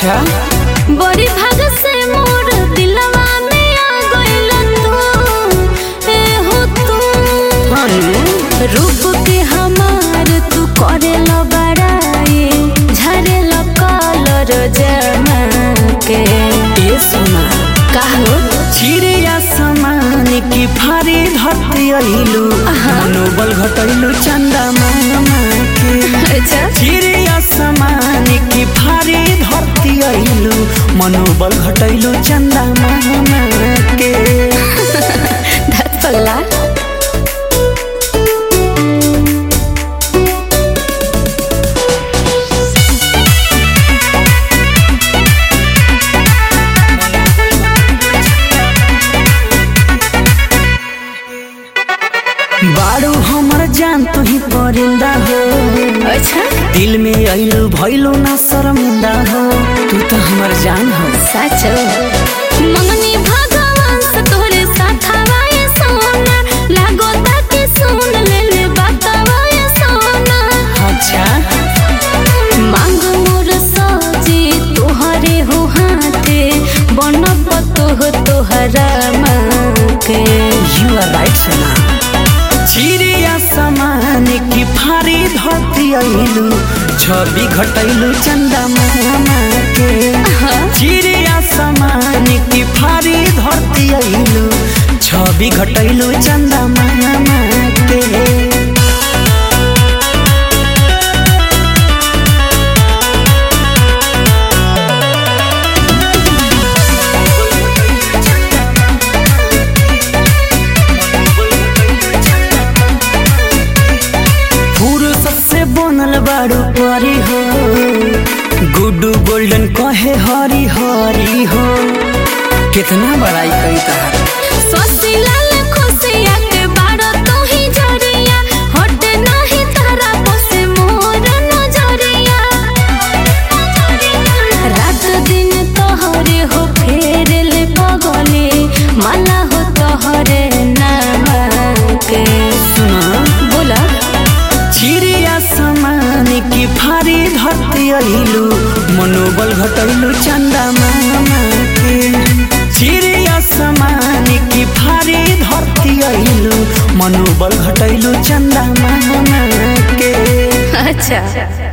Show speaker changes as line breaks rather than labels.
अच्छा
बड़ी भाग से मोर दिलवा में आ गइल तू ए हो तू रूप के हमार तू करे लो बड़ाई झरे लो कलर जमा के
ए सोना
काहो
चिड़िया समान की भारी धरती अइलू मनोबल घटैलू चंदा मामा के
अच्छा
चिड़िया समान की भारी धरती अइलू मनोबल घटैलू चंदा मामा के
धत पगला
बारू हमर जान तू ही परिंदा हो
अच्छा
दिल में अइलू भइलू ना शर्मिंदा हो तू तो हमर जान हो
सचो मंगनी भगवान से तोरे साथवा ये सोना लागो ताकि सुन ले ले बातवा ये सोना
अच्छा
मांग मोर सजी तोहरे हो हाथे बन पतो तोहरा मांगे
यू आर राइट सोना चिड़िया समान की भारी धरती अइलू छवि घटैलू चंदा मामा के चिड़िया समान की भारी धरती अइलू छवि घटैलू चंदा मामा के फुर्सत से बनल बाड़ू परी हो गुड्डू गोल्डन कहे हरी हरी हो कितना बड़ाई कई तहार
सोसी लाल खुशिया के बाड़ा तो ही जरिया हट नहीं तारा बसे मोर नजरिया रात दिन तोहरे हो फेर ले पगले माला हो तोहरे नाम के
सुना
बोला
चिड़िया समान की भारी धरती अइलू मनोबल घटैलू चंदा मामा के चिड़िया समान की भारी धरती अइलू मनोबल घटैलू चंदा मामा के
अच्छा